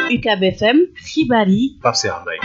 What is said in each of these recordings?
UCAB FM xibaar yi Pape Cheikh Mbaye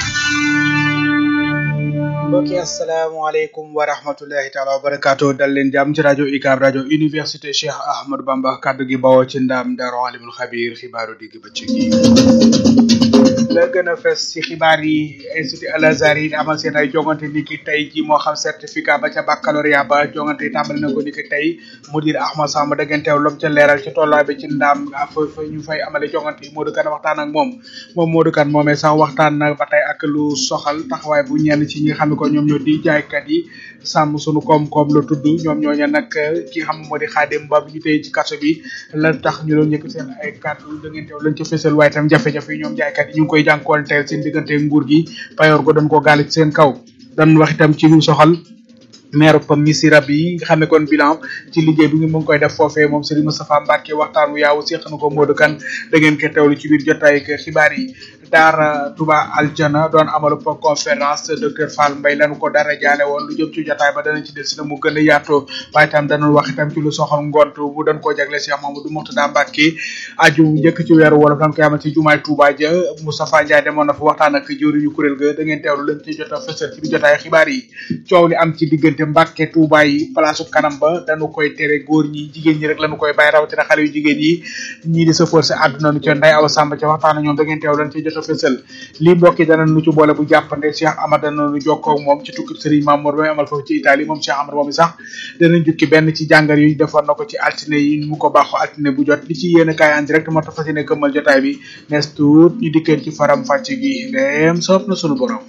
mbokki asalaamaaleykum wa rahmatullahi taala wa barakaatu dal leen jàmm ci rajo UCAB rajo université Cheikh Ahmadou Bamba kaddu gi bawoo ci ndaam Daaru Alimul Xabiir xibaaru digg bëccëg yi la gën a fes ci xibaar yi institut Al Azhar yi amal seen ay jongante ni ki tey ji moo xam certificat ba ca baccalauréat ba jongante tàmbali na ko ni ki tey mudir Ahmad Samb dëgganteew lom ca leeral ci tollaa bi ci ndaam fa fa ñu fay amale jongante yi Modou Kane waxtaan ak moom moom Modou Kane moomee sax waxtaan na ba tey ak lu soxal taxawaay bu ñenn ci ñi nga xam ne ko ñoom ñoo di jaaykat yi sàmm sunu koom-koom la tudd ñoom ñooñu nag ki nga xam moo di Xaadim Ba bi ñu tey ci kaso bi la tax ñu doon yëkk seen ay kàddu dëgganteew lañ ca fësal waaye tam jafe-jafe yi ñoom jaaykat yi ñu ngi koy jànkoonteel seen diggante nguur gi payoor go dañ koo gaale ci seen kaw dañ wax itam ci lu soxal maire pam misira bi nga xam ne kon bilan ci liggéey bi mu ngi koy def foofee moom Serigne Moustapha Mbacke waxtaan wu yaaw seq na ko Modou Kane da ngeen ko teewlu ci biir jotaay ak xibaar yi daara Touba Aljana doon amalu po conférence docteur Fall Mbaye lañu ko dara jaale woon lu jëm ci jotaay ba danañ ci del si na mu gën a yaatoo waaye itam danañ wax itam ci lu soxal ngont bu dañ koo jagle Cheikh Mamadou Mourtada Mbacke aju njëkk ci weeru wolof dañ koy amal ci jumaay Touba ja Moustapha Ndiaye demoon na fa waxtaan ak jëwriñu kuréel ga da ngeen teewlu lañ ci jot a fësal ci biir jotaay xibaar yi coow li am ci diggante Mbacke Touba yi place kanam ba dañu koy tere góor ñi jigéen ñi rek lañu koy bàyyi rawatina xale yu jigéen yi ñii di sa forcé àdduna nu ca nday awa sàmba ca waxtaan ñoom da ngeen teew lañ ci jot a fësal lii mbokk yi dana nu ci boole bu jàppande Cheikh Amad dana nu jokkoo ak moom ci tukki Serigne Mamour ba amal foofu ci Italie moom Cheikh Amad moom sax danañ jukki benn ci jàngar yi defoon na ko ci altine yi mu ko baaxoo altine bu jot li ci yéen kaay en direct moo tax fas yéene këmmal jotaay bi nees tuut ñu dikkeen ci faram fàcc gi ndeem soob na sunu borom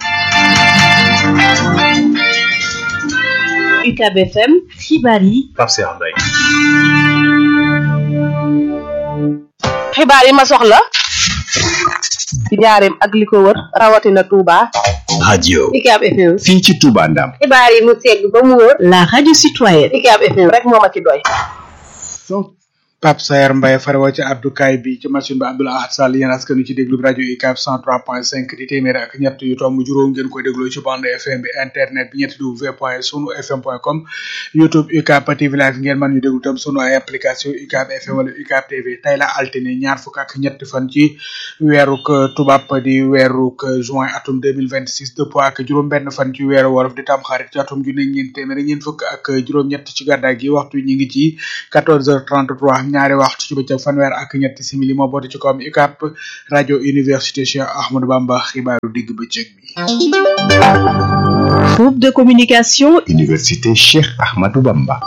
UCAB FM xibaar yi Pape Cheikh Mbaye xibaar yi ma soxla ci njaareem ak li ko wër rawatina Touba. radio UCAB FM. fii ci Touba Ndam xibaar yi mu segg ba mu wër. la radio citoyenne UCAB FM rek moo ma ci doy. Pape Sayer Mbaye farwa ci abdukaay bi ci machine ba Abdoul Ahad Sall yéen askan wi ci déglu rajo UCAB 103.5 di téeméer ak ñett yu tomb juróom ngeen koy dégloo ci bande FM bi internet bi ñetti w point sunu fm point com YouTube UCAB TV live ngeen mën ñu déglu tam sunu ay application UCAB FM wala UCAB TV tey la altine ñaar fukk ak ñetti fan ci weeruk tubaab di weeruk juin atum 2026 dëppoo ak juróom benn fan ci weeru wolof di tam xarit ci atum junne ñeent téeméer ñeent fukk ak juróom ñett ci gàddaay gi waxtu ñi ngi ci 14h33 ñaari waxtu ci bëccëg fanweer ak ñetti simili moo boote ci kawam UCAB rajo université Cheikh Ahmadou Bamba xibaaru digg bëccëg bi. groupe de communication université Cheikh Ahmadou Bamba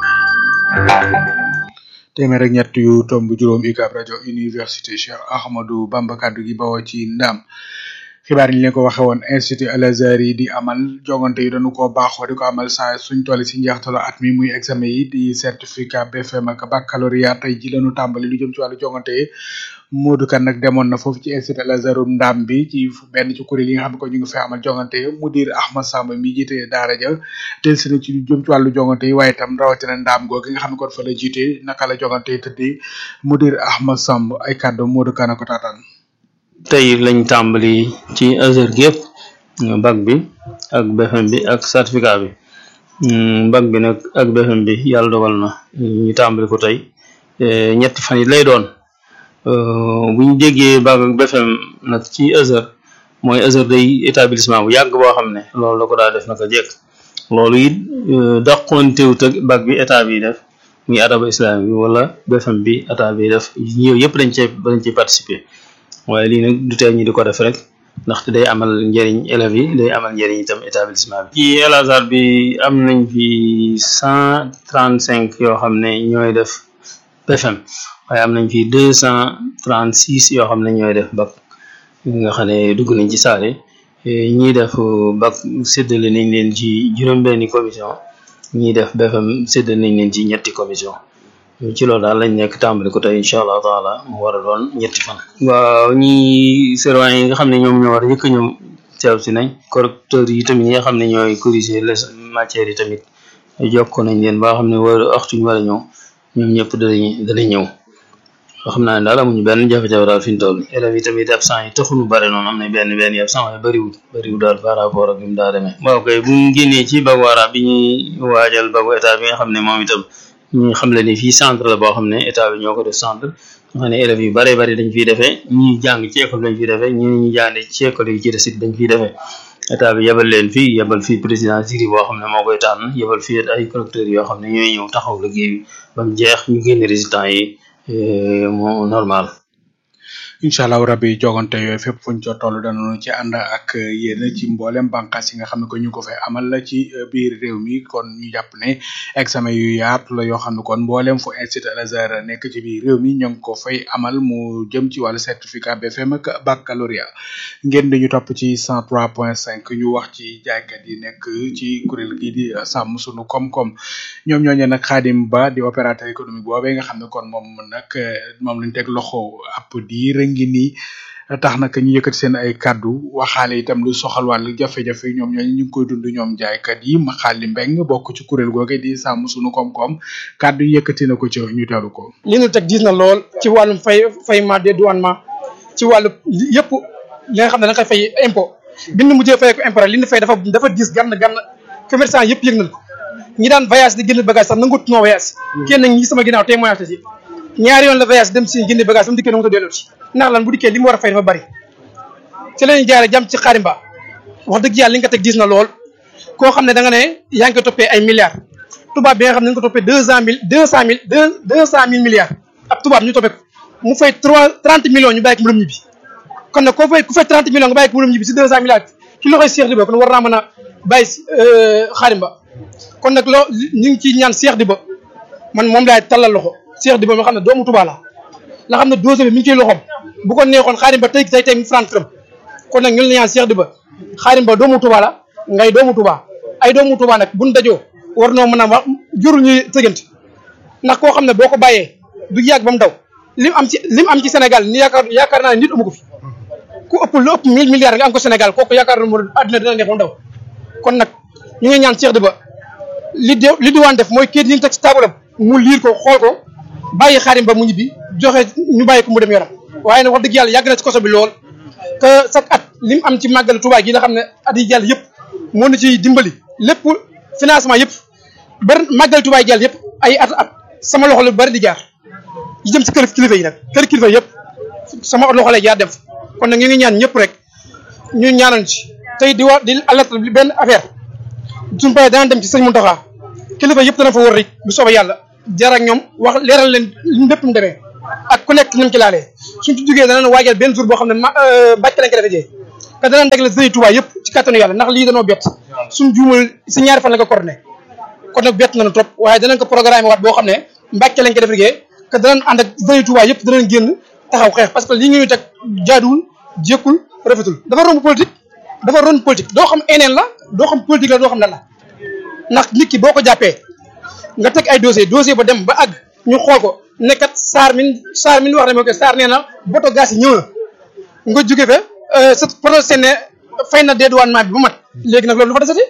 téeméer ak ñett yu tomb juróom UCAB rajo université Cheikh Ahmadou Bamba kaddu gi bawoo ci ndam. xibaar yi ñu leen ko waxe woon institut Al Azhar yi di amal jongante yi dañu ko baaxoo di ko amal saa suñ toll si njeextalu at mi muy examen yi di certificat BFM ak baccalauréat tey ji lañu tàmbali lu jëm ci wàllu jongante yi Modou Kane nag demoon na foofu ci institut Al Azhar ndam bi ci benn ci kuréel yi nga xam ne ko ñu ngi fay amal jongante yi mudir Ahmad Samb mi jiite daara ja del si na ci lu jëm ci wàllu jongante yi waaye itam rawatina ndam googu nga xam ne kon fa la jiite naka la jongante yi tëddee mudir Ahmad Samb ay kàddu Modou Kane ko taataan tey lañ tàmbali ci Azhar gi yëpp bac bi ak BFM bi ak certificat bi bac bi nag ak BFM bi yàlla dogal na ñu tàmbali ko tey ñetti fan yi lay doon bu ñu déggee bac ak BFM nag ci Azhar mooy Azhar day établissement bu yàgg boo xam ne loolu la ko daa def naka jekk loolu it dàqontewut ak bac bi état bi def muy adaba islam bi wala BFM bi état bi def ñëw yëpp dañ cee dañ ciy participer waaye lii nag du tee ñu di ko def rek ndaxte day amal njëriñ élèves yi day amal njëriñ itam établissement bi. ci Al Azhar bi am nañ fi cent trente cinq yoo xam ne ñooy def BFM waaye am nañ fi deux cent trente six yoo xam ne ñooy def bac nga xam ne dugg nañ ci saale ñiy def bac séddale nañ leen ci juróom-benni commission ñiy def BFM séddale nañ leen ci ñetti commission. ci loolu daal lañ nekk tàmbali ko tey incha allah taala mu war a doon ñetti fan. waaw ñi servant yi nga xam ne ñoom ñoo war a njëkk a ñëw teew si nañ correcteurs yi tamit ñi nga xam ne ñooy corriger les matières yi tamit jokko nañ leen ba xam ne war waxtu ñu war a ñëw ñoom ñëpp danañ danañ ñëw. xam naa ne daal amuñu benn jafe-jafe daal fi ñu toll élèves yi tamit absent yi taxul mu bare noonu am na benn benn yi absent waaye bëriwul bëriwul daal par rapport ak bi mu daa demee. waaw kay bu ñu génnee ci bagu arab bi ñuy waajal bagu état bi nga xam ne moom itam. ñu xam le ni fii centre la boo xam ne état bi ñoo ko def centre xam ne élèves yu bare bari dañ fiy defee ñi jàng ci école dañ fiy defee ñi ñi jàng ci école yi ci des it dañ fiy defee état bi yebal leen fii yebal fii président jury boo xam ne moo koy tànn yebal fii ay collecteurs yoo xam ne ñooy ñëw taxaw liggéey bi ba mu jeex ñu génne résultats yi moo normal incha allahu rabbi jogante yooyu fépp fuñ ca toll danañu ci ànd ak yéen ci mboolem bànqaas yi nga xam ne ko ñu ko fay amal la ci biir réew mi kon ñu jàpp ne examen yu yaatu la yoo xam ne kon mboolem fu institut Al Azhar nekk ci biir réew mi ñoo ngi ko fay amal mu jëm ci wàllu certificat BFM ak baccalauréat ngeen di ñu topp ci 103.5 ñu wax ci jaaykat yi nekk ci kuréel gi di sàmm sunu koom-koom ñoom ñooñu nag Xaadim Ba di opérateur économique boobee nga xam ne kon moom nag moom lañ teg loxo ab diir ngi nii tax nag ñu yëkkati seen ay kaddu waxaale itam lu soxal wàllu jafe-jafe ñoom ñooñu ñu ngi koy dund ñoom jaaykat yi Maxaali Mbeng bokk ci kuréel googe di sàmm sunu koom-koom kaddu yi yëkkati na ko ci ñu teelu ko. li ñu teg diis na lool ci wàllum fay fayement dédouanement ci wàllu yëpp li nga xam ne da nga koy fay impôt bi ñu mujjee fay ko impôt rek li ñu fay dafa dafa diis gann gann commerçant yëpp yëg nañ ko ñi daan voyage di génn bagage sax nangut noo voyage kenn ñi sama ginnaaw témoignage ci ñaari yoon la voyage dem si génne bagage ba mu dikkee na mu ko delloo si ndax lan bu dikkee li mu war a fay dafa bari ci la ñuy jaare jàmm ci xaarimba wax dëgg yàlla li nga ko teg diis na lool koo xam ne da nga ne yaa ngi ko toppee ay milliards tubaab bi nga xam ne nga ko toppee deux cent mille deux cent mille deux deux cent mille milliards ab tubaab ñu toppee ko mu fay trois trente millions ñu bàyyi ko mu lëm ñibbi kon nag koo fay ku fay trente millions nga bàyyi ko mu lëm ñibbi si deux cent milliards ci loxoy Cheikh Diba kon war naa mën a bàyyi xaarimba kon nag loo ñu ngi ciy ñaan Cheikh Diba man moom laay tallal loxo Cheikh Diba ma xam ne doomu Touba la la xam ne dose bi mi ngi ciy loxoom bu ko neexoon xaarim ba tey tey tey mu franc këram kon nag ñun la ñaan Cheikh Diba xaarim ba doomu Touba la ngay doomu Touba ay doomu Touba nag buñ dajoo war noo mën a wax jurul ñuy tëgante ndax koo xam ne boo ko bàyyee du yàgg ba mu daw lim am ci lim am ci Sénégal ni yaakaar yaakaar naa ne nit amu ko fi ku ëpp lu ëpp mille milliards nga am ko Sénégal kooku yaakaar naa ne àddina dina neex ba mu daw kon nag ñu ngi ñaan Cheikh Diba li de li diwaan def mooy kayit yi ñu teg ci taabalam mu liir ko xool ko bàyyi xaarim ba mu ñibbi joxe ñu bàyyi ko mu dem yoram waaye nag wax dëgg yàlla yàgg na ci koso bi lool que chaque at li mu am ci màggalu Tuubaa gi nga xam ne at yi jàll yëpp moo na ci dimbali lépp financement yëpp bari màggalu Tuubaa yi jàll yëpp ay at at sama loxo la bari di jaar yi jëm ci kër kilifa yi nag kër kilifa yëpp sama loxo lay jaar dem kon nag ñu ngi ñaan ñëpp rek ñu ñaanal ci tey di wax di alerte benn affaire suñu paree dana dem ci sëñ Mountakha kilifa yëpp dana fa wër rek bu soobee yàlla jar ak ñoom wax leeral leen lépp mu demee ak ku nekk ni mu ci laalee suñ ci jógee danañ waajal benn jour boo xam ne ma bàcc lañ ko defee jee te danañ dégle sëñ Tuubaa yëpp ci kattanu yàlla ndax lii danoo bett suñ juumal si ñaari fan la ko coordonné kon nag bett nañu trop waaye danañ ko programme waat boo xam ne mbàcc lañ ko defee jee que danañ ànd ak sëñ Tuubaa yëpp danañ génn taxaw xeex parce que lii ñu teg jaaduwul jékkul rafetul dafa romb politique dafa romb politique doo xam eneen la doo xam politique la doo xam lan la ndax nit ki boo ko jàppee nga teg ay dossier dossier ba dem ba àgg ñu xool ko nekkat saar min saar min wax ne moo ko saar nee na boto gaz yi ñëw na nga jóge fa sa projet ne fay na dédouanement bi bu mat léegi nag loolu lu fa desati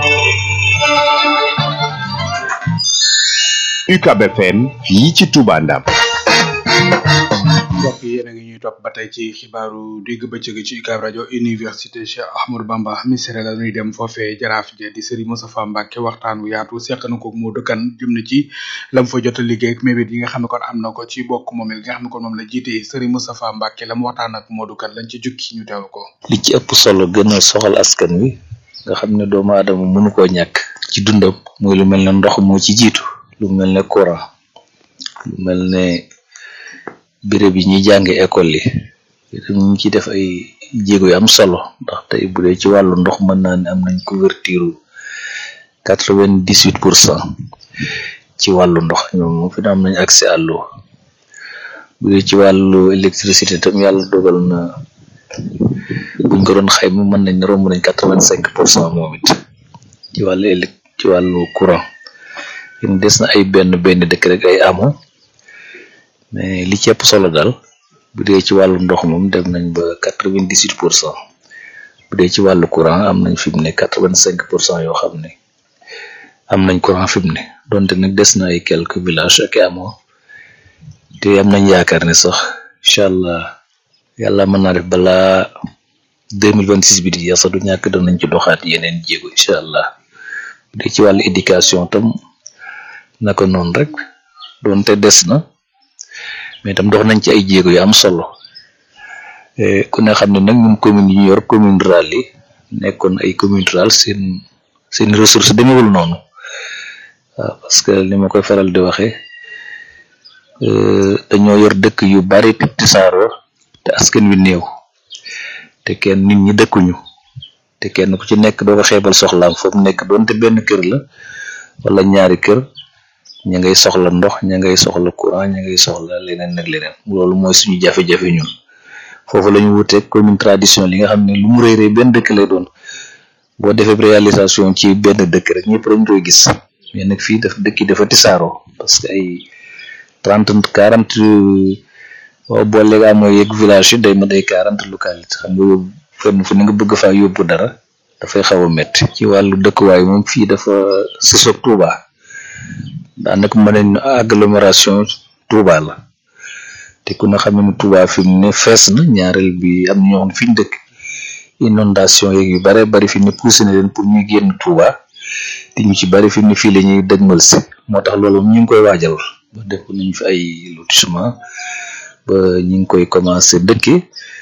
UCAB FM fii ci Touba Ndam mbokk yi yéen a ngi ñuy topp ba tey ci xibaaru digg bëccëg ci UCAB rajo université Cheikh Ahmadou Bamba misere la ñuy dem foofee jaraaf je di Serigne Moustapha Mbacke waxtaan wu yaatu seq na ko moo dëkkan jëm na ci lam fa jot a liggéey ak mébét yi nga xam ne kon am na ko ci bokk moom li nga xam ne kon moom la jiite Serigne Moustapha Mbacke la mu waxtaan ak moo dëkkan lañ ci jukki ñu teewlu ko. li ci ëpp solo gën a soxal askan wi nga xam ne doomu aadama mënu koo ñàkk ci dundam muy lu mel ne ndox moo ci jiitu lu mel ne courant lu mel ne béréb yi ñuy jànge école yi ñu ngi ciy def ay jéego yu am solo ndax tey bu dee ci wàllu ndox mën naa ne am nañ couverture quatre vingt dix huit pour cent ci wàllu ndox ñoom moom fi na am nañ accès à l'eau bu dee ci wàllu électricité tam yàlla dogal na buñ ko doon xayma mën nañ ne romb nañ quatre vingt cinq pour cent moom it ci wàllu élec ci wàllu courant yéen des na ay benn benn dëkk rek ay amoo mais li ci ëpp solo daal bu dee ci wàllu ndox moom dem nañ ba quatre vingt dix huit pour cent bu dee ci wàllu courant am nañ fi mu ne quatre vingt cinq pour cent yoo xam ne am nañ courant fi mu ne donte nag des na ay quelques villages ak amoo te am nañ yaakaar ne sax incha allah yàlla mën naa def balaa deux mille vingt six bi di jeex sax du ñàkk danañ ci doxaat yeneen jéego incha allah bu dee ci wàllu éducation tam naka noonu rek donte des na mais itam dox nañ ci ay jéego yu am solo ku ne xam ne nag ñun commune yi ñu yor commune rurale yi nekkoon ay commune rurale seen seen ressource demewul noonu waaw parce que li ma koy faral di waxee dañoo yor dëkk yu bari te tisaaroo te askan wi néew te kenn nit ñi dëkkuñu te kenn ku ci nekk doo ko xeebal soxlaam foofu nekk doonte benn kër la wala ñaari kër ña ngay soxla ndox ña ngay soxla courant ña ngay soxla leneen ak leneen loolu mooy suñu jafe-jafe ñun foofu la ñu wuteeg commune tradition li nga xam ne lu mu rëy rëy benn dëkk lay doon boo defee réalisation ci benn dëkk rek ñëpp dañ koy gis mais nag fii daf dëkk yi dafa tisaaroo parce que ay trente quarante boo boole gaa mooy yegg village yi day ma day quarante localité xam nga yóbbu fenn fu ne nga bëgg faa yóbbu dara dafay xaw a métti ci wàllu dëkkuwaay moom fii dafa sësoog Touba daanaka mën nañ agglomération Touba la te ku ne xam ne Touba fi mu ne fees na ñaareel bi am na ñoo xam ne fi ñu dëkk inondation yeeg yu bare bari fi mu ne poussé na leen pour ñuy génn Touba te ñu ci bari fi mu ne fii la ñuy dëgmal si moo tax loolu ñu ngi koy waajal ba def nañ fi ay lotissement ba ñu ngi koy commencé dëkki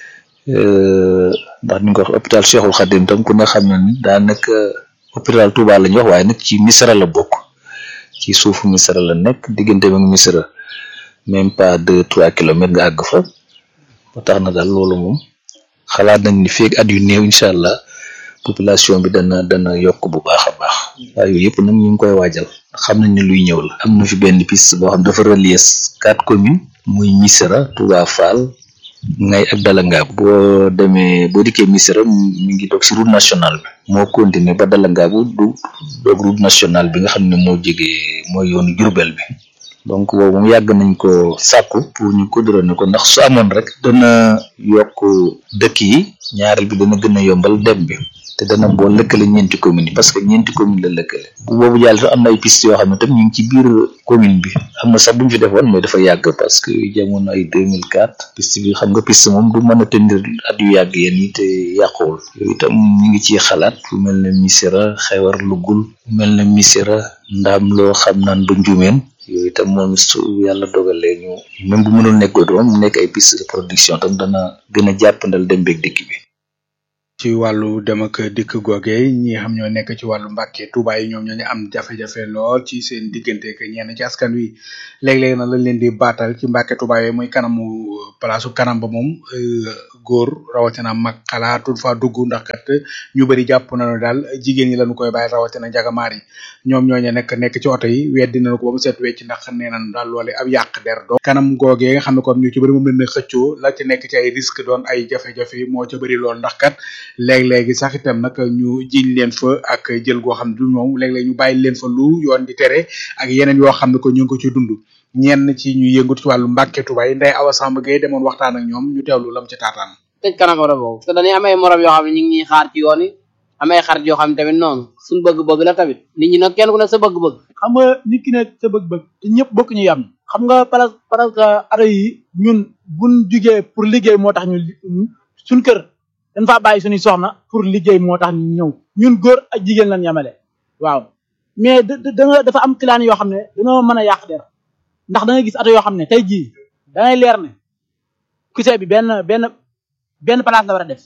ndax ni nga ko wax hôpital Cheikhul Khadim tam ku ne xam na ni daanaka hôpital Touba la ñuy wax waaye nag ci Misra la bokk ci suufu Misra la nekk diggante ak Misra même pas deux trois kilomètres nga àgg fa ba tax na daal loolu moom xalaat nañ ni feeg at yu néew incha allah population bi dana dana yokk bu baax a baax waaye yooyu yëpp nag ñu ngi koy waajal xam nañ ne luy ñëw la am na fi benn piste boo xam dafa relier quatre communes muy Misra Touba Fall ngay ak Dalangaabu boo demee boo dikkee Misra mi ngi doog si route nationale bi moo continuer ba Dalangaabu du doog route nationale bi nga xam ne moo jege mooy yoonu Jurbel bi donc boobu moom yàgg nañ ko sàkku pour ñu goudronner ko ndax su amoon rek dana yokk dëkk yi ñaareel bi dana gën a yombal dem bi te dana boo lëkkale ñeenti commune yi parce que ñeenti commune la lëkkale bu boobu jàll sax am na ay piste yoo xam ne tam ñu ngi ci biir commune bi am na sax bu ñu fi defoon mais dafa yàgg parce que jamono ay 2004 piste bi xam nga piste moom du mën a tenir at yu yàgg yéen yi te yàquwul yooyu itam ñu ngi ciy xalaat fu mel ne Missira xewar lugul fu mel ne Missira ndaam loo xam naan ba njumeen yooyu itam moom su yàlla dogalee ñu même bu mënul nekk doom mu nekk ay piste de production tam dana gën a jàppandal dem beeg dikk bi ci wàllu dem ak dikk googe ñi xam ñoo nekk ci wàllu Mbàkke Tuuba yi ñoom ñoo ñu am jafe-jafe lool ci seen diggante ak ñenn ci askan wi léeg-léeg na lañ leen di baatal ci Mbàkke Tuuba yi muy kanamu palaasu kanam ba moom góor rawatina mag xalaatul fa dugg ndax kat ñu bëri jàpp nañu daal jigéen ñi lañu koy bàyyi rawatina njagamaar yi ñoom ñooñu nekk nekk ci oto yi weddi nañu ko ba mu set wecc ndax nee nañ daal loole ab yàq der do kanam googee nga xam ne kon ñu ci bëri moom lañ xëccoo la ci nekk ci ay risque doon ay jafe-jafe moo ca bëri lool ndax kat léeg-léegi sax itam nag ñu jiñ leen fa ak jël goo xam ne du moom léeg-léeg ñu bàyyi leen fa lu yoon di tere ak yeneen yoo xam ne ko ñu ngi ko ci dund ñenn ci ñu yëngatu ci wàllu Mbàkke Tuuba yi Ndeye Awa Samb Gueye demoon waxtaan ak ñoom ñu teewlu lam ci taataan tëj kanam oto boobu parce que dañuy amay morom yoo xam ne ñu ngi ñuy xaar ci yoon yi amay xarit yoo xam ne tamit noonu suñu bëgg-bëgg la tamit nit ñi nag kenn ku ne sa bëgg-bëgg xam nga nit ki ne sa bëgg-bëgg te ñëpp bokk ñu yam xam nga parce parce que ara yi ñun buñ jugee pour liggéey moo tax ñu suñ kër dañ faa bàyyi suñuy soxna pour liggéey moo tax ñu ñëw ñun góor ak jigéen lañ yemale waaw mais da da dafa am client yoo xam ne dañoo mën a yàq der ndax da nga gis oto yoo xam ne tey jii da ngay leer ne kusee bi benn benn benn place la war a def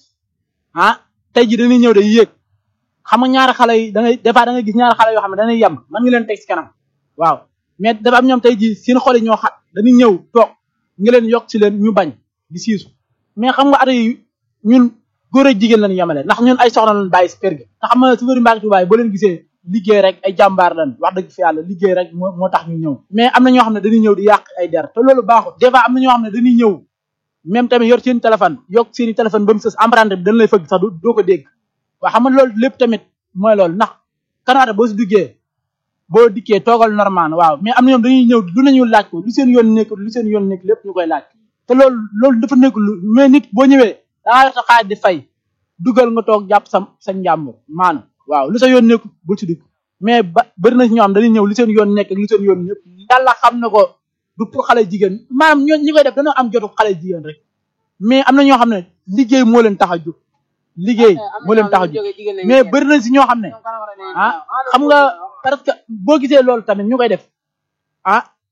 ah tey jii dañuy ñëw day yéeg xam nga ñaari xale yi da ngay des fois da nga gis ñaari xale yoo xam ne dañuy yem mën nga leen teg si kanam waaw mais dafa am ñoom tey jii seen xol yi ñoo xat dañuy ñëw toog nga leen yokk si leen ñu bañ di siisu mais xam nga oto yi ñun góor ak jigéen lañu yemale ndax ñun ay soxna lañu bàyyi si kër gi te xam nga su bëri Mbàkke Tuuba boo leen gisee liggéey rek ay jàmbaar lañ wax dëgg fi yàlla liggéey rek moo moo tax ñu ñëw mais am na ñoo xam ne dañuy ñëw di yàq ay der te loolu baaxul des fois am na ñoo xam ne dañuy ñëw même tamit yor seen téléphone yokk seen téléphone ba mu sës emprunté bi dañ lay fëgg sax doo ko dégg waaw xam nga loolu lépp tamit mooy loolu ndax kanaata boo si duggee boo dikkee toogal normal waaw mais am na ñoom dañuy ñëw lu nañu laaj ko lu seen yoon nekk lu seen yoon nekk lépp ñu koy laaj te loolu loolu dafa nekk lu mais nit boo ñëwee dangaa yor sa xaalis di fay dugal nga toog jàpp sa sa njàmbur maanaam waaw lu sa yoon nekk bul si dugg mais ba bëri na si ñoo xam dañuy ñëw lu seen yoon nekk ak lu seen yoon ñëpp yàlla xam na ko du pour xale jigéen maanaam ñoo ñi koy def dañoo am jotu xale jigéen rek mais am na ñoo xam ne liggéey moo leen tax a jóg liggéey moo leen tax a jóg mais bëri na si ñoo xam ne ah xam nga parce que boo gisee loolu tamit ñu koy def ah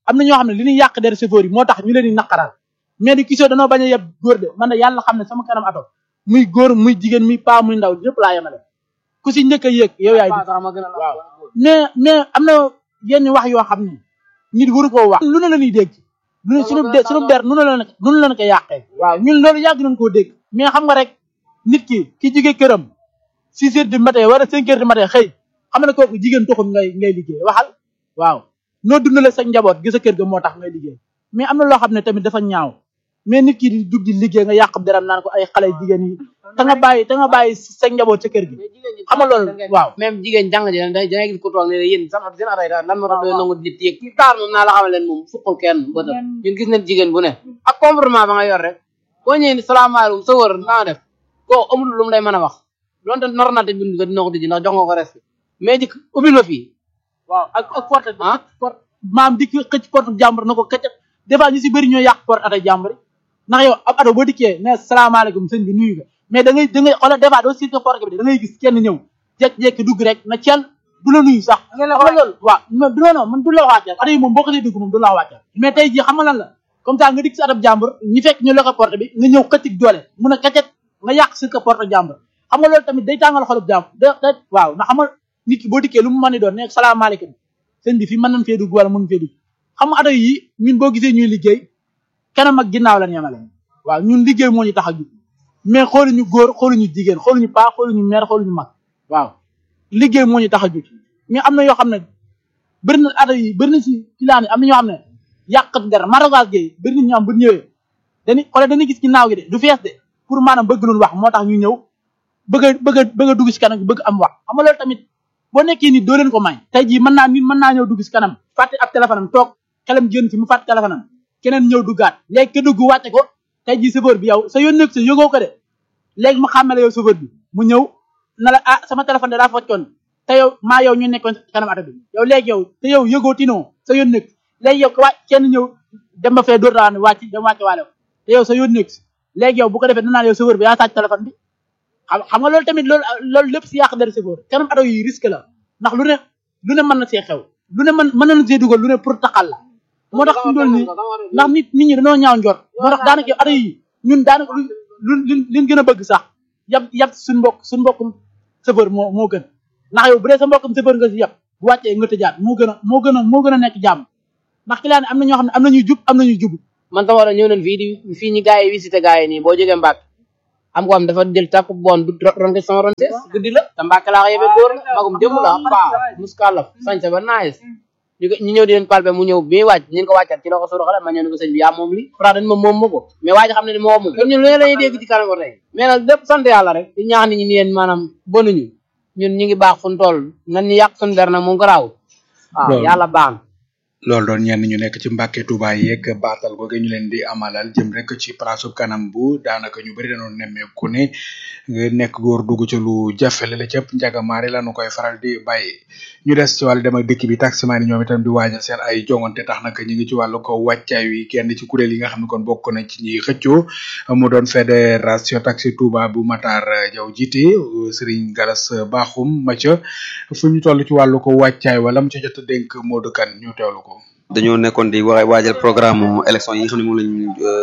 am na ñoo xam ne li ñuy yàq der chauffeur yi moo tax ñu leen di naqaral mais di kisoo danoo bañ a yeb góor de man de yàlla xam ne sama kanam ato muy góor muy jigéen muy paa muy ndaw ñëpp laa yemale ku si njëkk a yéeg yow yaay di waaw mais mais am na yenn wax yoo xam ne nit waru koo wax lu ne la ñuy dégg lu ne sunu de sunu der nu ne la nu ne la ko yàqee waaw ñun loolu yàgg nañ koo dégg mais xam nga rek nit ki ki jóge këram six heures du matin wala cinq heures du matin xëy xam na kooku jigéen taxul ngay ngay liggéey waxal waaw noo dundale sa njaboot gi sa kër ga moo tax ngay liggéey mais am na loo xam ne tamit dafa ñaaw mais nit ki di dugg di liggéey nga yàq deram naan ko ay xale jigéen yi te nga bàyyi te nga bàyyi sa njaboot sa kër gi xam nga loolu waaw même jigéen jàng ji da ngay gis ko toog ne yéen sama seen atay lan moo tax doy nangu nit yéeg ci taar moom naa la xamal leen moom fukkul kenn bëtam ñun gis nañ jigéen bu ne ak comportement ba nga yor rek boo ñëwee ni salaamaaleykum sa wër naa def koo amul lu mu lay mën a wax donte nor naa te bind nga dina ko tijji ndax jox nga ko respect mais dik ubbil ma fii waaw ak ak porte porte maam di xëcc porte jàmbur na ko këcc des fois ñu si bëri ñoo yàq porte ata jàmbur ndax yow ab ato boo dikkee ne salaamaaleykum sëñ bi nuyu nga mais da ngay da ngay xoolal des fois doo siite porte bi da ngay gis kenn ñëw jékki-jékki dugg rek na cel du la nuyu sax xam nga loolu waaw du non non man du la wàccal ato yi moom boo ko see dugg moom du la wàccal mais tey jii xam nga lan la comme ça nga dikk si atab jàmbur ñi fekk ñu loxo porte bi nga ñëw xëccig doole mun a kacet nga yàq si ko porte jàmbur xam nga loolu tamit day tàngal xolub jàmbur da da waaw ndax xam nga nit ki boo dikkee lu mu mën di doon ne salaamaaleykum sëñ bi fii mën nañ fee dugg wala mën fee dugg xam nga ato yi ñun boo gisee ñuy liggéey kanam ak ginnaaw lañ yemale waaw ñun liggéey moo ñu tax a jug mais xooluñu góor xooluñu jigéen xooluñu paa xooluñu mère xooluñu mag waaw liggéey moo ñu tax a jug mais am na yoo xam ne bëri na ato yi bëri na si filaan yi am na ñoo xam ne yàqat der maragage gi bëri na ñoo xam bu ñëwee dañuy xoole dañuy gis ginnaaw gi de du fees de pour maanaam bëgg luñ wax moo tax ñu ñëw bëgg a bëgg a bëgg a dugg si kanam bëgg am wax xam nga loolu tamit boo nekkee nit doo leen ko may tey jii mën naa nit mën naa ñëw dugg si kanam fàtte ab téléphone am toog xelam génn si mu fàtte téléphone am keneen ñëw duggaat léegi ke dugg wàcce ko tey jii chauffeur bi yow sa yoon nekk sa yëgoo ko de léegi ma xàmmale yow chauffeur bi mu ñëw na la ah sama téléphone de daa foccoon te yow maa yow ñu nekkoon kanam ato bi yow léegi yow te yow yëgoo tinoo sa yoon nekk léegi yow ko wàcc kenn ñëw dem ba fee dóor daa ne wàcc dem wàcce waale ko te yow sa yoon nekk léegi yow bu ko defee danaan yow chauffeur bi yaa sàcc téléphone bi xam xam nga loolu tamit loolu loolu lépp si yàq der chauffeur kanam ato yi risque la ndax lu ne lu ne mën na see xew lu ne mën mën nañu see dugal lu ne pour taxal la moo tax fi mu toll nii ndax nit nit ñi dañoo ñaaw njort moo tax daanaka ato yi ñun daanaka lu lu liñ gën a bëgg sax yab yab suñ mbokk suñ mbokkum chauffeur moo moo gën ndax yow bu dee sa mbokkum chauffeur nga si yab bu wàccee nga tëjaat moo gën a moo gën a moo gën a nekk jàmm ndax client am na ñoo xam ne am nañuy jub am nañuy jub man sama war a ñëw nañ fii di fii ñi gars yi visité gars yi nii boo jógee Mbàkke am ko am dafa jël tàpp bon du ron ko sama ron sees guddi la te Mbàkke laa ko yebee góor la magum jëmm la paa muskalaf sañse ba naes ñu ñu ñëw di leen palpe mu ñëw bi muy wàcc ñu ko wàccat ci la ko suru xale ma ñëw ne ko sëñ bi yaa moom li pourtant dañ ma moom ma ko mais waa ji xam ne ni moo moom kon ñun lu ne lañuy dégg ci kanam ko tey mais nag lépp sant yàlla rek di ñaax nit ñi ni yéen maanaam bonuñu ñun ñu ngi baax fu ñu toll nan ñu yàq suñu der nag moom garaaw waaw yàlla baax na loolu doon ñenn ñu nekk ci Mbàkke Touba yeeg baatal googe ñu leen di amalal jëm rek ci place kanam bu daanaka ñu bëri dañoo nemmeeku ne nekk góor dugg ci lu jafe la cëpp njagamaare la nu koy faral di bàyyi ñu des ci wàllu dem ak dëkk bi taximaan yi ñoom itam di waajal seen ay jongante tax nag ñu ngi ci wàllu ko wàccaay wi kenn ci kuréel yi nga xam ne kon bokk nañ ci ñi xëccoo mu doon fédération taxi Touba bu Matar Jaw jiite Serigne Galas Bakhoum Mathia fu ñu toll ci wàllu ko wàccaay wala mu ca jot a dénk Modou Kane ñu teewlu ko. dañoo nekkoon di wa waajal programme élection yi nga xam ne moom lañ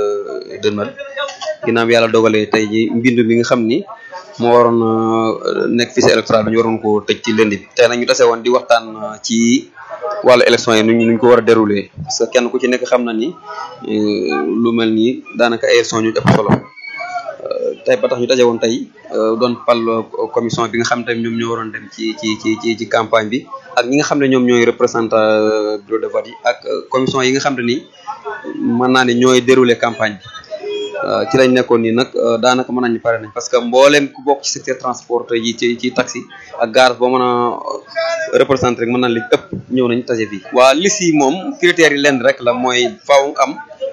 dënmal ginnaaw bi yàlla dogalee tey ji mbindu bi nga xam ni moo waroon nekk fichier électoral dañu waroon ko tëj ci lënd bi tey nag ñu tase woon di waxtaan ci wàllu élection yi nuñ nuñ ko war a dérouler parce que kenn ku ci nekk xam na ni lu mel nii daanaka élection ñu ëpp solo tey ba tax ñu daje woon tey doon pal commission bi nga xam tamit ñoom ñoo waroon dem ci ci ci ci ci campagne bi ak ñi nga xam ne ñoom ñooy représentant bureau de vote yi ak commission yi nga xam ne ni mën naa ne ñooy dérouler campagne bi ci lañ nekkoon nii nag daanaka mën nañu pare nañ parce que mboolem ku bokk ci secteur transport yi ci ci taxi ak garage boo mën a représenté rek mën naa li ëpp ñëw nañ tase fii waa liste yi moom critères yi lenn rek la mooy faaw am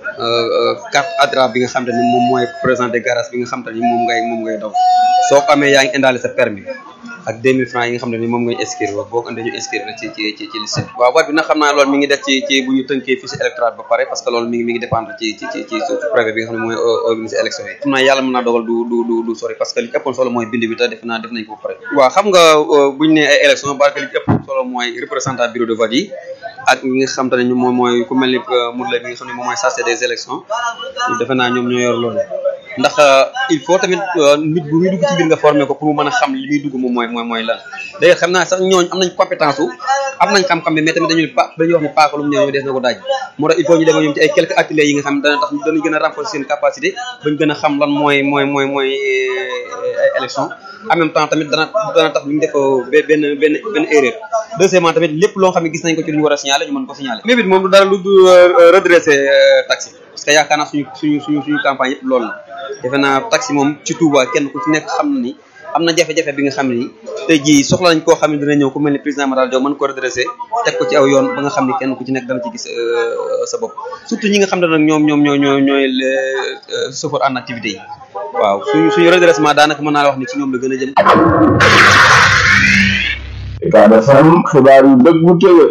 carte adra bi nga xam te ni moom mooy présenté garage bi nga xam te ni moom ngay moom ngay daw soo ko amee yaa ngi indaale sa permis ak 2000 francs yi nga xam ne ni moom ngay inscrire wax boo ko indee ñu inscrire la ci ci ci ci liste bi waaw vote bi nag xam naa loolu mi ngi def ci ci bu ñu tënkee fichier électoral ba pare parce que loolu mi ngi mi ngi dépendre ci ci ci ci préfet bi nga xam ne mooy organiser élection yi xam naa yàlla mën naa dogal du du du du sori parce que li ëppoon solo mooy bind bi te def naa def nañ ko ba pare waaw xam nga buñ ne ay élection barke li ëpp solo mooy représentant bureau de vote yi ak ñi nga xam te ne moom mooy ku mel ni Modou Lay bi nga xam ne moom mooy chargé des élections defe naa ñoom ñoo yor loolu ndax il faut tamit nit bu muy dugg ci biir nga formé ko pour mu mën a xam li muy dugg moom mooy mooy mooy lan léegi xam naa sax ñooñu am nañ compétence u am nañ xam-xam bi mais tamit dañuy pa dañuy wax ne paaka lu mu ñëw des na ko daaj moo tax il faut ñu dem ñoom ci ay quelques ateliers yi nga xam ne dana tax danañ gën a renforcer seen capacité bañ gën a xam lan mooy mooy mooy mooy ay élection en même temps tamit dana dana tax ñu def benn benn benn erreur deuxièmement tamit lépp loo xam ne gis nañ ko ci lu ñu war a signaler ñu mën ko signaler mais bit moom du dara lu du redresser taxi parce que yaakaar naa suñu suñu suñu suñu campagne yëpp loolu la defe naa taxi moom ci Touba kenn ku ci nekk xam na ni am na jafe-jafe bi nga xam ne ni tey jii soxla nañ koo xam ne dina ñëw ku mel ni président Matar Diop mën ko redresser teg ko ci aw yoon ba nga xam ne kenn ku ci nekk dana ci gis sa bopp surtout ñi nga xam ne nag ñoom ñoom ñoo ñoo ñooy chauffeur en activité yi waaw suñu suñu redressement daanaka mën naa la wax ni ci ñoom la gën a jëm Ucab FM xibaar yu dëgg bu tëwee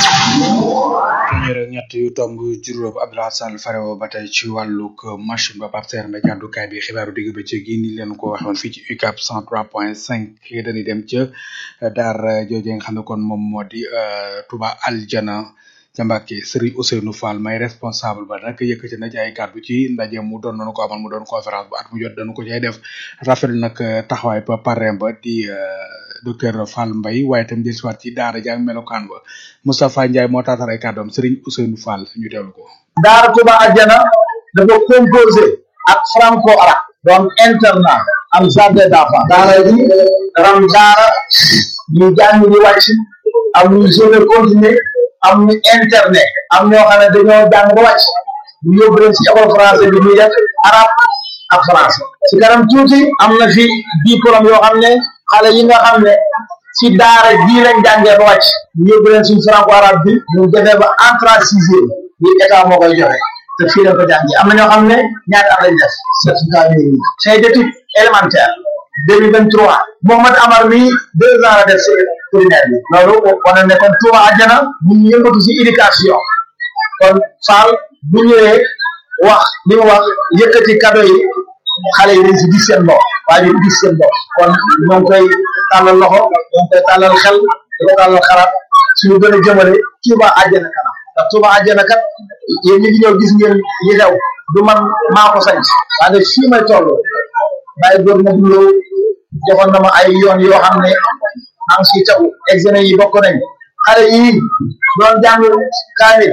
téeméer ak ñett yu tomb juróom Abdoulaye Sall farewo ba tey ci wàllug machine ba Pape Serre Mbaye jàddukaay bi xibaaru digg bëccëg yi ni leen ko waxoon fii ci UCAB 103.5 dañuy dem ca daar jooje nga xam ne kon moom moo di Touba Aljana ca Mbàkke Serigne Ousseynou Fall may responsable ba nag yëkkati na ci ay kàddu ci ndaje mu doon nañu ko amal mu doon conférence bu at mu jot dañu ko cay def rafetlu nag taxawaay ba parrain ba di docteur Fall Mbaye waaye itam jël siwaat ci daara ji ak melokaan ba Moustapha Ndiaye moo taatar ay kàddoom Serigne Ousseynou Fall ñu teewlu ko. daara Touba Aljana dafa composé ak franco arabe donc internat am jardin d'enfants daara ji ram daara ñu jàng ñu wàcc am ñu journée continue am ñu internet am ñoo xam ne dañoo jàng ba wàcc ñu yóbbu leen ci école français bi ñuy def arabe ak français ci kanam tuuti am na fi diplôme yoo xam ne xale yi nga xam ne ci daara bii lañ jàngee ba wàcc ñu yóbbu leen suñ franco arabe bi ñu defee ba entrée sixième bi état moo koy joxe te fii lañ ko jàngee am na ñoo xam ne ñaata at lañ def certificat bi c'est d'études élémentaires deux mille vingt trois Mohamed Amar mi deux ans la def ci primaire bi loolu wane ne kon Touba Aljana ñu ngi yëngatu ci éducation kon Fall bu ñëwee wax li mu wax yëkkati cadeau yi xale yi dañ ci gis seen bopp waaye ñu gis seen bopp kon ñoo ngi koy tàllal loxo ñoo ngi koy tàllal xel di ko tàllal xalaat suñu gën a jëmale Touba Aljana kanam ndax Touba Aljana kat yéen ñi ngi ñëw gis ngeen li xew du man maa ko sañ waaye fii may toll bàyyi góor ma duloo joxoon na ma ay yoon yoo xam ne maa ngi siy tagu examen yi bokk nañ xale yi doon jàng kaamil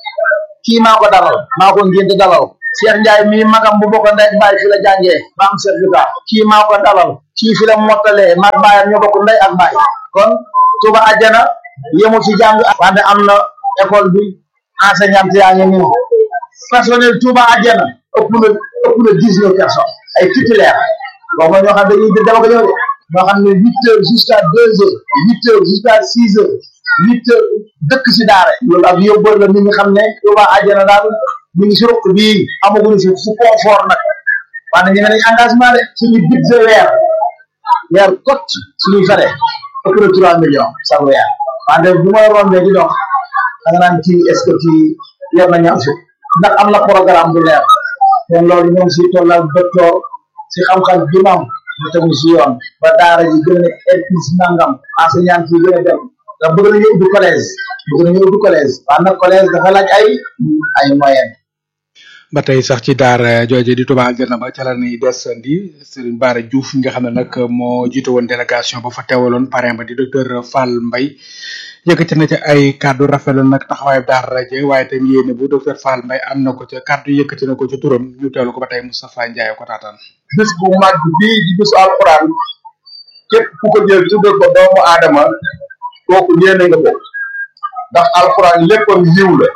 kii maa ko dalal maa ko ngénte dalal Cheikh Ndiaye mii magam bu bokk ndey ak baay fi la jàngee ba am certificat kii maa ko dalal kii fi la mottalee mag baayam ñoo bokk ndey ak baay kon Touba Aljana yemul ci jàng wante am na école bi enseignante yaa ngi nii personnel Touba Aljana ëpp na ëpp na dix neuf personnes ay titulaire boo ma ñoo xam dañuy dama ko ñëw de ñoo xam ne huit heures jusqu'à deux heures huit heures jusqu'à six heures huit heures dëkk si daara loolu ak yóbbal la nit ñi xam ne Touba Aljana daal ñu ngi si ruq bii amaguñu fi fu confort nag wante ñu ne nañ engagement de suñu budget weer weer kot suñuy fere ëpp na trois millions sax weer wante bu ma rombee di dox da nga naan kii est ce que kii yor na ñam fi ndax am na programme bu leer kon loolu ñoo ngi siy tollal docteur si xam-xam bi moom mu tegu si yoon ba daara ji gën a nekk R plus nangam enseignant yi gën a dem ndax bëgg nañu ubbi collège bëgg nañu ubbi collège waaye nag collège dafa laaj ay ay moyen ba tey sax ci daara jooje di Touba Aljana ba ca la ñuy desandi Serigne Bara Diouf nga xam ne nag moo jiite woon délégation ba fa teewaloon parrain ba di docteur Fall Mbaye yëkkati na ci ay kàddu rafetlu nag taxawaay daara je waaye tam yéene bu docteur Fall Mbaye am na ko ca kàddu yëkkati na ko ci turam ñu teewlu ko ba tey Moustapha Ndiaye ko taataan bés bu mag bii di bésu alxuraan képp ku ko jël tuddee ko doomu aadama kooku yéene nga ko ndax alxuraan léppam yiw la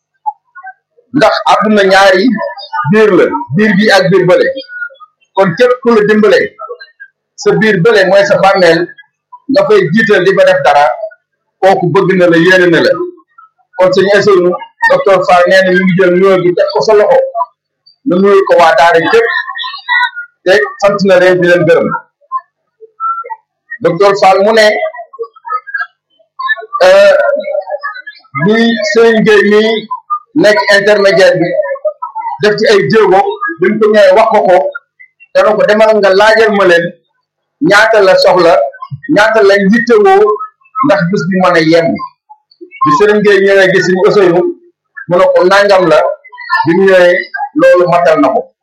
ndax àdduna ñaari biir la biir bi ak biir bële kon képp ku la dimbale sa biir bële mooy sa bàmmeel nga fay jiital di fa def dara kooku bëgg na la yéene na la kon sëñ Ousseynou docteur Fall nee na ñu ngi jël nuyoo bi teg ko sa loxo nga nuyu ko waa daara képp te sant na leen di leen gërëm docteur Fall mu ne bi Serigne Gueye mii nekk intermédiaire bi def ci ay jéego buñ ko ñëwee wax ko ko dana ko demal nga laajal ma leen ñaata la soxla ñaata lañ yittewoo ndax bis bi mën a yem bi sëriñ Gueye ñëwee gis ñu Ousseynou mu ne ko nangam la bi mu ñëwee loolu matal na ko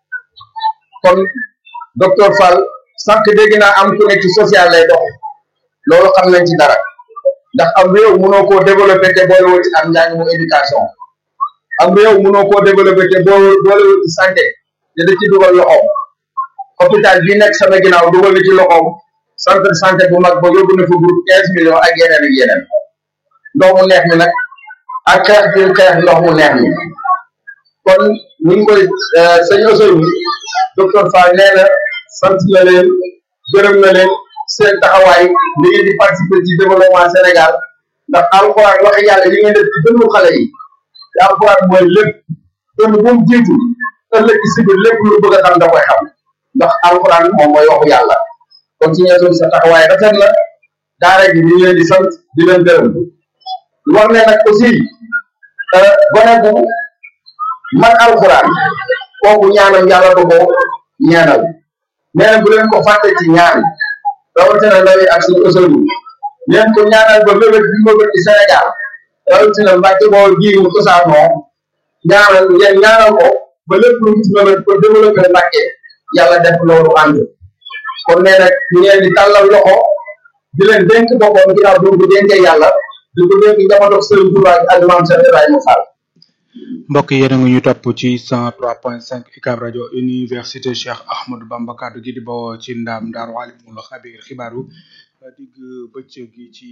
kon docteur Fall sànq dégg naa am ku nekk ci social lay dox loolu xam nañ ci dara ndax am réew mënoo koo développé te boolewoo ci am njàng mu éducation am réew mënoo koo développé te boo boolewoo ci santé te da ci dugal loxoom hôpital bii nekk sama ginnaaw dugal na ci loxoom centre de santé bu mag ba yóbbu na fa groupe quinze millions ak yeneen ak yeneen ndox mu neex mi nag ak xeex bi xeex ndox mu neex mi kon ñu ngi koy sëñ Ousseynou docteur Fall nee na sant na leen gërëm na leen seen taxawaay li ngeen di participer ci développement Sénégal ndax alxuraan wax yàlla li ngeen def ci dënnu xale yi te alxuraan mooy lépp dënn bu mu jiitu ëllëg ci biir lépp lu bëgg a xam da koy xam ndax alxuraan moom mooy waxu yàlla kon ci ñeesoon sa taxawaay rafet na daara gi ñu ngi leen di sant di leen gërëm wax ne nag aussi gone bu man alxuraan kooku ñaanam yàlla du ko ñaanal nee na bu leen ko fàtte ci ñaan rawatina ndaw yi ak suñu Ousseynou leen ko ñaanal ba mébét bi mébét ci Sénégal rawatina Mbàkke boo ji mu cosaanoo ñaanal ngeen ñaanal ko ba lépp lu mu ci mébét pour développer Mbàkke yàlla def loolu ànd kon nee nag ñu ngeen di tàllal loxo di leen dénk boppam ginnaaw bi mu ko dénkee yàlla di ko dénk njabootu Sëriñ Tuubaa ak maam Cheikh Ibrahima Fall mbokk yéen a ngi ñu topp ci 103.5 UCAB rajo université Cheikh Ahmadou Bamba kaddu gi di bawoo ci ndaam Daaru Alimul Xabiir xibaaru digg bëccëg gi ci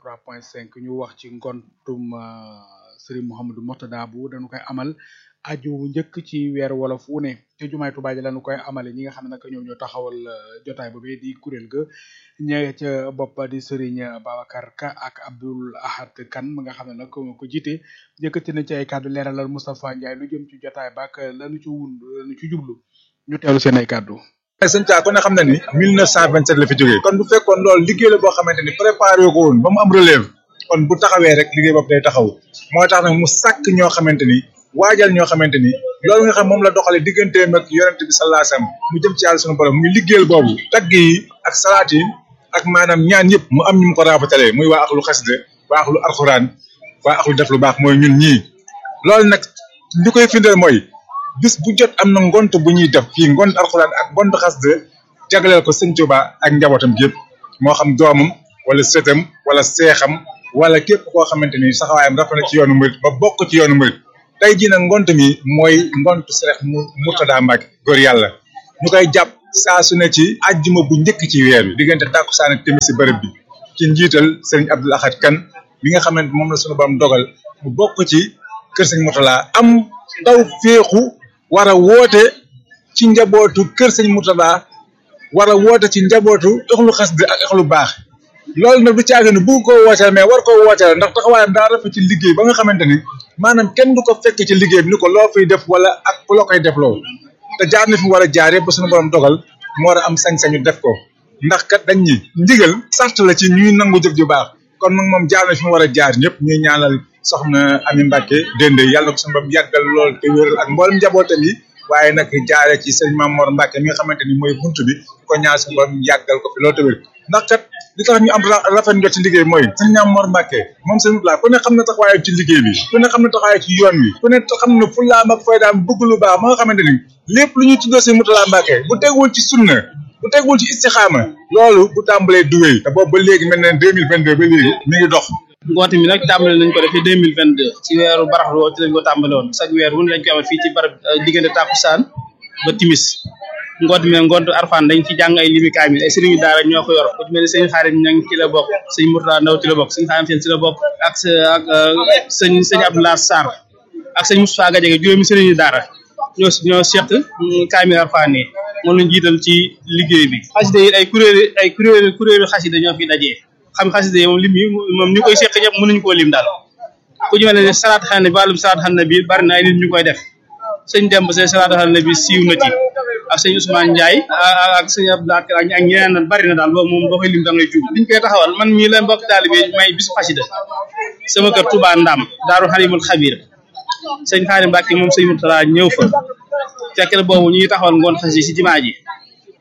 103.5 ñu wax ci ngontum Serigne Mouhamadou Mourtada bu dañu koy amal aju njëkk ci weer wolof wu ne te jumaay Tuubaa ji lañu koy amale ñi nga xam ne nag ñoom ñoo taxawal jotaay boobee di kuréel ga ñëwee ca bopp di Serigne Babacar Ka ak Abdoul Ahad Kane mi nga xam ne nag ko jiite yëkkati na ci ay kàddu leeralal Moustapha Ndiaye lu jëm ci jotaay ba ak lanu ci wund lanu ci jublu ñu teewlu seen ay kàddu. sëñ Thia ku ne xam na ni 1927 la fi jógee kon bu fekkoon loolu liggéey la boo xamante ni préparé ko woon ba mu am relève kon bu taxawee rek liggéey boobu day taxaw moo tax nag mu sàkk ñoo xamante ni waajal ñoo xamante ni loolu nga xam moom la doxalee digganteem ak yonent bi sallallahu alayhi wasallam mu jëm ci yàlla sunu borom muy liggéeyal boobu tagg yi ak salaat yi ak maanaam ñaan yëpp mu am ñu mu ko raafatalee muy waa axlu xasida waa axlu alxuraan waa axlu def lu baax mooy ñun ñii loolu nag li koy firndeel mooy bis bu jot am na ngont bu ñuy def fii ngont alxuraan ak ngont xasida jagleel ko sëñ Tuubaa ak njabootam yëpp moo xam doomam wala sëtam wala seexam wala képp koo xamante ni saxawaayam rafet na ci yoonu murit ba bokk ci yoonu murit tey jii nag ngont mi mooy ngont Seex Murtada Mbàkke góor yàlla ñu koy jàpp saa su ne ci àjjuma bu njëkk ci weer bi diggante tàkkusaan ak timis si bërëb bi ci njiital sëriñ Abdul Ahad Kan bi nga xamante moom la suñu borom dogal mu bokk ci kër sëñ Murtada am taw féexu war a woote ci njabootu kër sëñ Murtada war a woote ci njabootu ëxlu xasida ak ëxlu baax loolu nag du caage ne bu ko wooteel mais war koo wooteel ndax taxawaayam daa rafet ci liggéey ba nga xamante ni maanaam kenn du ko fekk ci liggéey bi ni ko loo fiy def wala ak loo koy def loo te jaar na fi mu war a jaar yëpp ba suñu borom dogal mu war a am sañ-sañu def ko ndax kat dañ ñi ndigal sart la ci ñuy nangu jëf ju baax kon nag moom jaar na fi mu war a jaar ñëpp ñuy ñaanal soxna Ami Mbacke dende yàlla ko suñu borom yàggal lool te wéral ak mboolem njabootam yi waaye nag jaare ci sëñ Mamor Mbacke mi nga xamante ni mooy buntu bi ko ñaan suñu borom yàggal ko fi lool te wér ndax kat li tax ñu am rafet njot ci liggéey mooy sëñ Mamor Mbacke moom sëñ Mutla ku ne xam na taxawaayam ci liggéey bi ku ne xam na taxawaayam ci yoon wi ku ne xam na fullaam ak faydaam bëgg lu baax ma nga xamante ni lépp lu ñuy tuddoo sëñ Mutla Mbacke bu tegul ci sunna bu tegul ci istixaama loolu bu tàmbalee du wéy te boobu ba léegi mel na deux mille vingt deux ba léegi mi ngi dox ngoote mi nag tàmbale nañ ko defee deux mille vingt deux ci weeru baraxlu woo ci lañ ko tàmbale woon chaque weer wu ne lañ ko amal fii ci barab diggante tàkkusaan ba timis ngoot mi nag ngoot arfaan dañ ci jàng ay limi kaamil ay sëriñu daara ñoo ko yor ku ci mel ne sëñ xaarim ñang ci la bokk sëñ Murtada Ndaw ci la bokk sëñ xaarim seen ci la bokk ak ak sëñ sëñ Abdoulaye Sarr ak sëñ Moustapha Gadiaga juróomi sëriñu daara ñoo ñoo seq kaamil arfaan yi moom lañ jiital ci liggéey bi xasida yi ay kuréel ay kuréel kuréelu xasida ñoo fi dajee xam xasida yi moom lim yi moom ñu koy seq ñëpp mënuñu koo lim daal ku ñu mel ne salaat xan na bi wàllum salaat xan na bi bari na ay nit ñu koy def sëñ Demba seen salaat xan na bi siiw na ci ak sëñ Ousmane Ndiaye ak sëñ Abdoulaye ak ñeneen na bari na daal boobu moom boo koy lim da ngay jub liñ koy taxawal man mii la mbokk taalibe may bisu xasida sama kër Touba Ndam Daaru Xalimul Xabir sëñ Xaarim Mbàkke moom sëñ Murtala ñëw fa fekk na boobu ñuy taxawal ngoon xasida si jumaa ji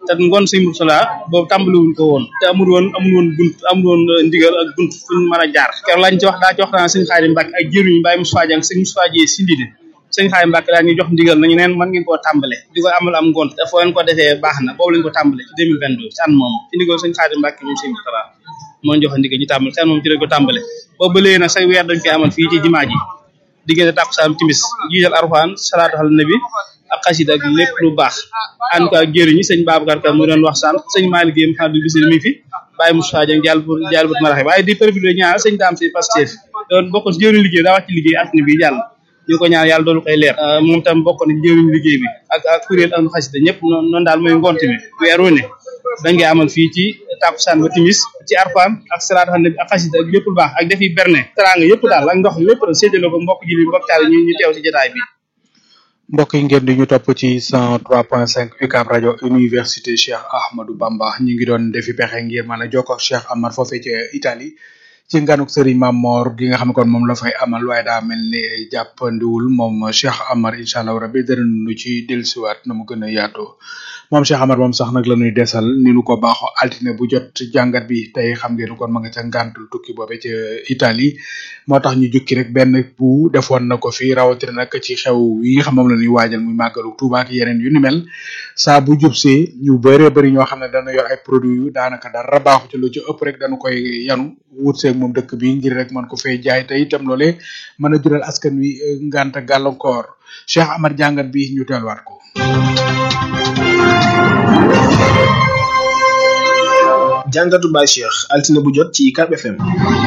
te ngoon sëñ Murtala boobu tàmbaliwuñ ko woon te amul woon amul woon bunt amul woon ndigal ak bunt fuñ mën a jaar keroog lañ ci wax daa ci waxtaan sëñ Xaadim Mbàkke ak jëruñu Baye Moussa Dieng sëñ Moussa Dieng si ndidi sëñ Xaadim Mbàkke daa ñuy jox ndigal nañu neen mën ngeen koo tàmbale di ko amal am ngoon te foo leen ko defee baax na boobu lañ ko tàmbale ci 2022 ci an moom ci ndigal sëñ Xaadim Mbàkke moom sëñ Murtala moo jox ndigal ñu tàmbale ci an moom ci lañ ko tàmbale boobu ba léegi nag say weer dañ koy amal fii ci jumaa ji diggante tàkkusaan timis jiital arfaan salaatu ala nabi ak xasida ak lépp lu baax ànd ko ak jëriñi sëñ Babacar Ka mu doon wax sànq sëñ Malick Guèye Mouhamadou Bissir mi fi Baye Moussa Dieng jàll pour jàll pour maraxe waaye di profité ñaar sëñ Dame si Pastef doon bokk ci jëriñ liggéey daa wàcc liggéey altine bi jàll ñu ko ñaan yàlla doolu koy leer moom tam bokk na jëriñ liggéey bi ak ak kuréel ak xasida ñëpp noonu daal mooy ngont mi weer wu ne dañ koy amal fii ci tàkkusaan ba timis ci arfaan ak salaatu ala nabi ak xasida ak lépp lu baax ak defi berne teraanga yëpp daal ak ndox lépp la séddale ko mbokk ji li mbokk taal ñu ñu teew si jotaay bi mbokk yi ngeen di ñu topp ci 103.5 UCAB rajo université Cheikh Ahmadou Bamba ñu ngi doon defi pexe ngir mën a jokkoo ak Cheikh Amar foofee ci Italie ci nganuk Serigne Mamor gi nga xam ne kon moom la fay amal waaye daa mel ni jàppandiwul moom Cheikh Amar incha allah rabbi danañu ci dellusiwaat na mu gën a yaatoo moom Cheikh Amar moom sax nag la ñuy desal ni nu ko baaxoo altine bu jot jàngat bi tey xam ngeen kon ma nga ca ngàntul tukki boobe ca Italie moo tax ñu jukki rek benn bu defoon na ko fi rawatina nag ci xew yi nga xam moom la ñuy waajal muy màggalu Tuuba ak yeneen yu ni mel saa bu jub see ñu bëree bëri ñoo xam ne dana yor ay produits yu daanaka dara baaxu ci lu ci ëpp rek dañu koy yanu wut seeg moom dëkk bi ngir rek mën ko fay jaay te itam loole mën a jural askan wi ngànta gàllankoor Cheikh Amar jàngat bi ñu teelwaat ko. jàngatu Baye Cheikh altine bu jot ci UCAB FM.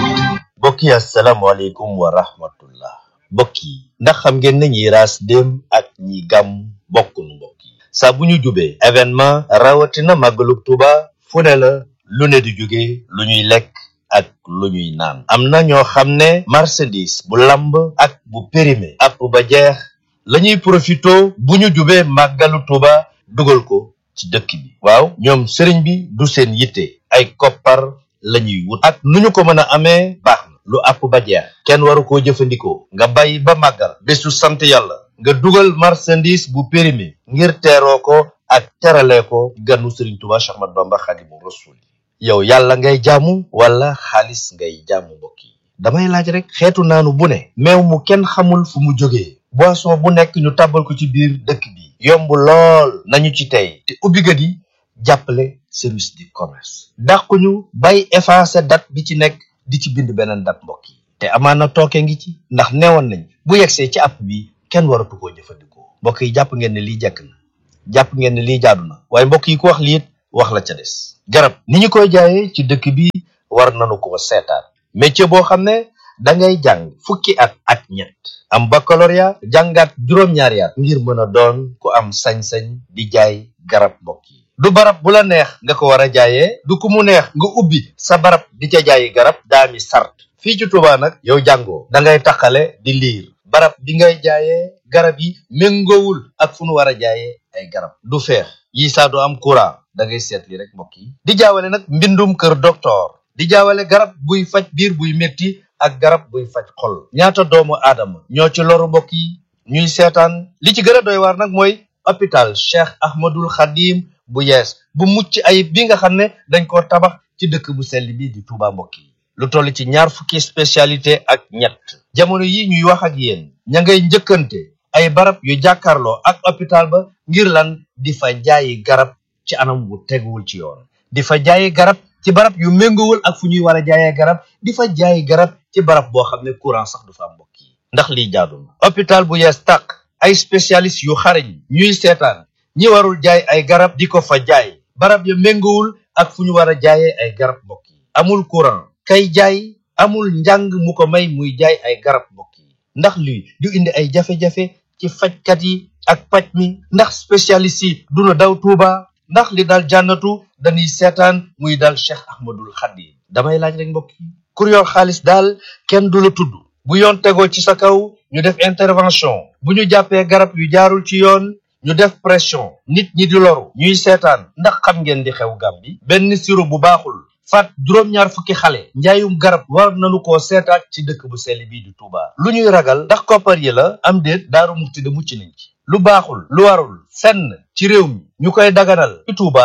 mbokk yi asalaamaaleykum wa rahmatullah mbokk yi ndax xam ngeen ne ñi raas dem ak ñi gàmm bokkunu mbokk yi saa bu ñu jubee événement rawatina màggalug Tuuba fu ne la lu ne di jóge lu ñuy lekk ak lu ñuy naan am na ñoo xam ne marchandise bu lamb ak bu périmé app ba jeex la ñuy profito bu ñu jubee màggalu Tuuba dugal ko ci dëkk bi waaw ñoom sëriñ bi du seen yitte ay koppar la ñuy wut ak nu ñu ko mën a amee baax na lu àpp ba jeex kenn waru koo jëfandikoo nga bàyyi ba màggal bésu sant yàlla nga dugal marchandise bu périmé ngir teeroo ko ak terale ko ganu sëriñ Tuuba Cheikh Ahmadou Bamba Xaadimu Rasuul yow yàlla ngay jaamu wala xaalis ngay jaamu mbokk yi damay laaj rek xeetu naanu bu ne meew mu kenn xamul fu mu jógee boisson bu nekk ñu tàbbal ko ci biir dëkk bi yomb lool nañu ci tey te ubbikat yi jàppale service du commerce dàquñu bay effacer date bi ci nekk di ci bind beneen date mbokk yi te amaana tooke ngi ci ndax neewoon nañ bu yegsee ci app bi kenn waratu koo jëfandikoo mbokk yi jàpp ngeen ne lii jekk na jàpp ngeen ne lii jaadu na waaye mbokk yi ku wax liit wax la ca des garab ni ñu koy jaayee ci dëkk bi war nañu ko seetaan métier boo xam ne da ngay jàng fukki at ak ñett am baccalauréat jàngaat juróom-ñaari at ngir mën a doon ku am sañ-sañ di jaay garab mbokk yi du barab bu la neex nga ko war a jaayee du ku mu neex nga ubbi sa barab di ca jaayi garab daami sart fii ci Tuuba nag yow jàngoo da ngay taxale di liir barab bi ngay jaayee garab yi méngoowul ak fu nu war a jaayee ay garab du feex yi saa du am courant da ngay seet li rek mbokk yi di jaawale nag mbindum kër docteur di jaawale garab buy faj biir buy metti ak garab buy faj xol ñaata doomu aadama ñoo ci loru mbokk yi ñuy seetaan li ci gën a doy waar nag mooy hôpital Cheikh Ahmadul Khadim bu yees bu mucc ayib bi nga xam ne dañ koo tabax ci dëkk bu sell bi di Touba mbokk yi lu toll ci ñaar fukki spécialité ak ñett jamono yi ñuy wax ak yéen ña ngay njëkkante ay barab yu jàkkaarloo ak hôpital ba ngir lan di fa jaayi garab ci anam wu teguwul ci yoon di fa jaayi garab ci barab yu méngowul ak fu ñuy war a jaayee garab di fa jaayi garab ci barab boo xam ne courant sax du fa am mbokk yi ndax lii jaadu na hôpital bu yees tàq ay spécialiste yu xarañ ñuy seetaan ñi warul jaay ay garab di ko fa jaay barab ya méngowul ak fu ñu war a jaayee ay garab mbokk yi amul courant kay jaay amul njàng mu ko may muy jaay ay garab mbokk yi ndax lii du indi ay jafe-jafe ci fajkat yi ak paj mi ndax spécialiste yi duna daw tuuba ndax li daal jànnatu dañuy seetaan muy daal cheikh ahmadul xadim damay laaj rek mbokk yi kur yor xaalis daal kenn du la tudd bu yoon tegoo ci sa kaw ñu def intervention bu ñu jàppee garab yu jaarul ci yoon ñu def pression nit ñi di loru ñuy seetaan ndax xam ngeen di xew Gàmbi benn siro bu baaxul faat juróom-ñaar fukki xale njaayum garab war nañu koo seetaat ci dëkk bu sell bii di Touba lu ñuy ragal ndax koppar yi la am déet daaru mukti de mucc nañ ci lu baaxul lu warul fenn ci réew mi ñu koy daganal ci Touba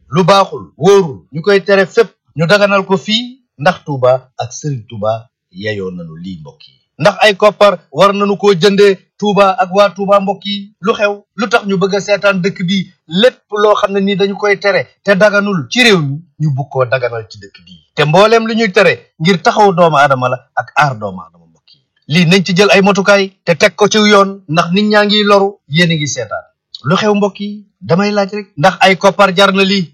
lu baaxul wóorul ñu koy tere fépp ñu daganal ko fii ndax Touba ak Serigne Touba yeyoo nañu lii mbokk yi ndax ay koppar war nañu koo jëndee Touba ak waa Touba mbokk yi lu xew lu tax ñu bëgg a seetaan dëkk bi lépp loo xam ne ni dañu koy tere te daganul ci réew mi ñu bugg koo daganal ci dëkk bi te mbooleem lu ñuy tere ngir taxaw doomu aadama la ak aar doomu aadama mbokk yi lii nañ ci jël ay motukaay te teg ko ci yoon ndax nit ñaa ngi loru yéen a ngi seetaan lu xew mbokk yi damay laaj rek ndax ay koppar jar na lii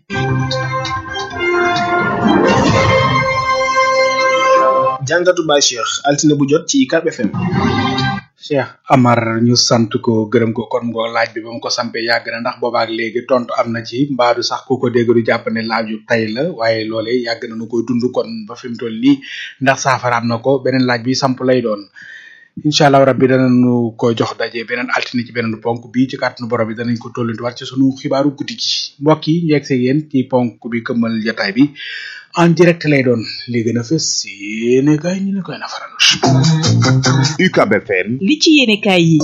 jàngatu Baye Cheikh altine bu jot ci UCAB FM. Cheikh Amar ñu sant ko gërëm ko kon ngo laaj bi ba mu ko sampee yàgg na ndax boobaak léegi tontu am na ci mbaadu sax ku ko dégg du jàpp ne laaj yu tey la waaye loolee yàgg na nu koy dund kon ba fi mu toll nii ndax saafara am na ko beneen laaj bi samp lay doon incha allah rabbi danañu ko jox daje beneen altine ci beneen ponk bi ci kàttanu borom bi danañ ko tollantiwaat ci sunu xibaaru guddi gi mbokk yi ñu yegg see yéen ci ponk bi këmmal jotaay bi en direct lay doon li gën a fës yéene kaay ñu ne koy nafaral. UCAB FM. li ci yéene kaay yi.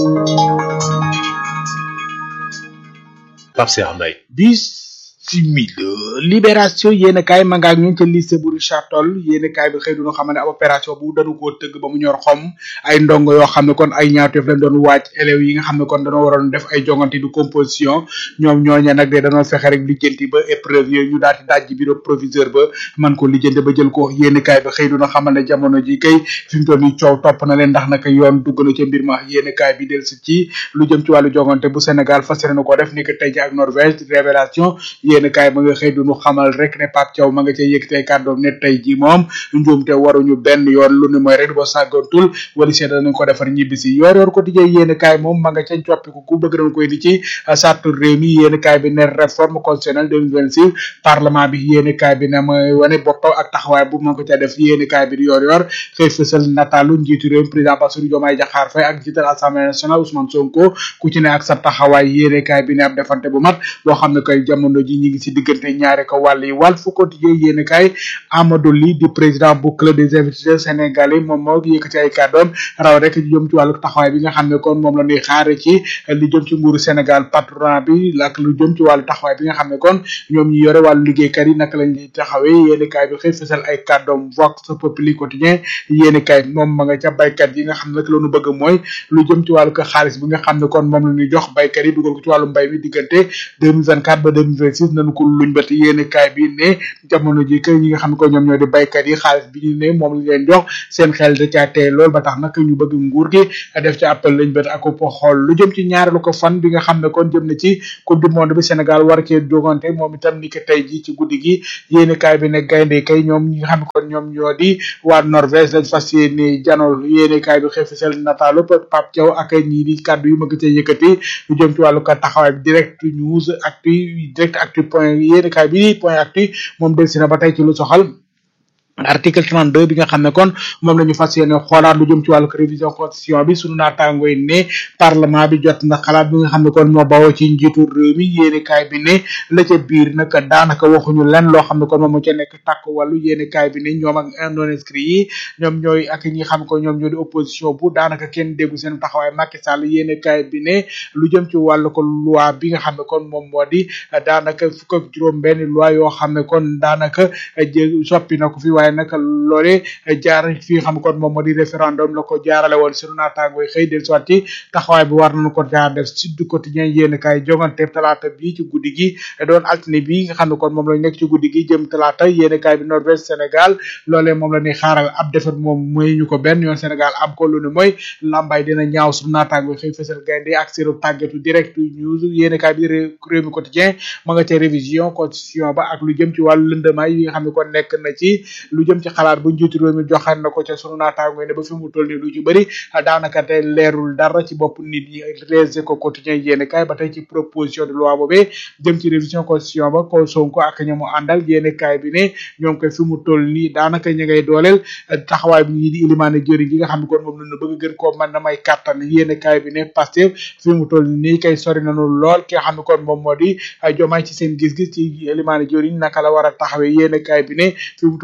Pape Cheikh Mbaye. bis simile libération yéen kaay ma nga ak ñun ca lycée bu Richard Toll yéen kaay bi xëy du ñu xam ne ab opération bu dañu koo tëgg ba mu ñor xom ay ndongo yoo xam ne kon ay ñaawteef lañ doon waaj élèves yi nga xam ne kon dañoo waroon def ay jongante du composition ñoom ñooñe nag de dañoo fexe rek lijjanti ba épreuve yooyu ñu daal di dajji bureau proviseur ba man ko lijjanti ba jël ko yéen kaay bi xëy du ñu xamal ne jamono ji kay fi mu toll nii coow topp na leen ndax naka yoon dugg na ca mbir ma yéen kaay bi del si ci lu jëm ci wàllu jongante bu Sénégal fas yéene ko def ni que tey ji ak Norvège révélation yéen kaay ma nga xëy du ñu xamal rek ne Pape Thiaw ma nga cay yëkkatee kàddoom ne tey ji moom njuumte waruñu benn yoon lu ni mooy rek boo sàggantul wala seet danañ ko defar ñibbisi yor yor quotidien yéen kaay moom ma nga ca coppiku ku bëgg nañ koy di ci sartu réew mi yéen kaay bi ne réforme constitutionnelle 2026 parlement bi yéen kaay bi ne mooy wane boppam ak taxawaay bu ma ko ca def yéen kaay bi di yor yor xëy fësal nataalu njiitu réew mi président Bassirou Diomaye Diakhar Faye ak njiital assemblée nationale Ousmane Sonko ku ci ne ak sa taxawaay yéen kaay bi ne ab defante bu mat boo xam ne koy jamono ji ñi ngi si diggante ñaare ko wàll yi wàll fu quotidien yéen kaay Amadou Ly di président bu club des investisseurs sénégalais moom moo yëkkati ay kàddoom raw rek li jëm ci wàllu taxawaay bi nga xam ne kon moom la ñuy xaare ci li jëm ci nguuru Sénégal patronat bi ak lu jëm ci wàllu taxawaay bi nga xam ne kon ñoom ñi yore wàllu liggéeykat yi naka lañ di taxawee yéen kaay bi xëy fësal ay kàddoom vox populi quotidien yéen kaay moom ma nga ca baykat yi nga xam ne nag la ñu bëgg mooy lu jëm ci wàllu ko xaalis bi nga xam ne kon moom la ñuy jox baykat yi dugal ko ci wàllu mbay mi diggante 2024 ba 2026 nañu ko luñ ba te yéen kaay bi ne jamono ji kay ñi nga xam ne ko ñoom ñoo di baykat yi xaalis bi ñu ne moom lañ leen jox seen xel da caa tey lool ba tax nag ñu bëgg nguur gi def ci appel lañ bët ak ko xool lu jëm ci ñaareelu ko fan bi nga xam ne kon jëm na ci coupe du monde bi Sénégal war cee jogante moom itam ni ko tey ji ci guddi gi yéen kaay bi ne gaynde kay ñoom ñi nga xam ne kon ñoom ñoo di waa Norvège lañ fas yéene janol yéen kaay bi xëy fisel nataalu Pape Thiaw ak ñii di kàddu yu ma ko cee yëkkati lu jëm ci wàllu ko taxawaay bi direct news actu direct actu point yéen kaay bi point actu moom del si na ba tey ci lu soxal article 32 bi nga xam ne kon moom la ñu fas yéene xoolaat lu jëm ci wàllu révision constitution bi sunu naataangoo yi ne parlement bi jot na xalaat bi nga xam ne kon moo bawoo ci njiitu réew mi yéene kaay bi ne la ca biir nag daanaka waxuñu lenn loo xam ne kon moom moo ca nekk tàkk wàllu yéene kaay bi ne ñoom ak non inscrit yi ñoom ñooy ak ñi xam ko ñoom ñoo di opposition bu daanaka kenn déggu seen taxawaay Macky Sall yéene kaay bi ne lu jëm ci wàllu ko loi bi nga xam ne kon moom moo di daanaka fukk ak juróom benn loi yoo xam ne kon daanaka soppi na ko fi waaye nag loole jaar fi nga xam kon moom moo di référendum la ko jaarale woon sunu naataango yi xëy del soit ci taxawaay bi war nañu ko jaar def Sud Quotidien yéen kaay jongante talaata bi ci guddi gi doon altine bi nga xam ne kon moom lañ nekk ci guddi gi jëm talaata yéen kaay bi Norvège Sénégal loolee moom la ñuy xaaral ab defet moom mooy ñu ko benn yoon Sénégal am ko lu ne mooy lambay dina ñaaw sunu naataango yi xëy fësal gaynde ak seenu tàggatu direct news yéen kaay bi réew mi quotidien ma nga ca révision constitution ba ak lu jëm ci wàllu lëndamaay yi nga xam ne kon nekk na ci lu jëm ci xalaat bu njiitu réew mi joxaan na ko ca sunu naataango ne ba fi mu toll nii lu ci bëri daanaka te leerul dara ci bopp nit ñi les éco quotidien yéene kaay ba tey ci proposition de loi boobee jëm ci révision constitution ba ko Sonko ak ña mu àndal yéene kaay bi ne ñoom koy fi mu toll nii daanaka ñu ngay dooleel taxawaay bi ñii di ilimaane jëriñ gi nga xam ne kon moom lañu bëgg gën koo mën na may kàttan yéene kaay bi ne Pastef fi mu toll nii kay sori nañu lool ki nga xam ne kon moom moo di jomaay ci seen gis-gis ci ilimaane jëriñ naka la war a taxawee yéene kaay bi ne fi mu toll nii koy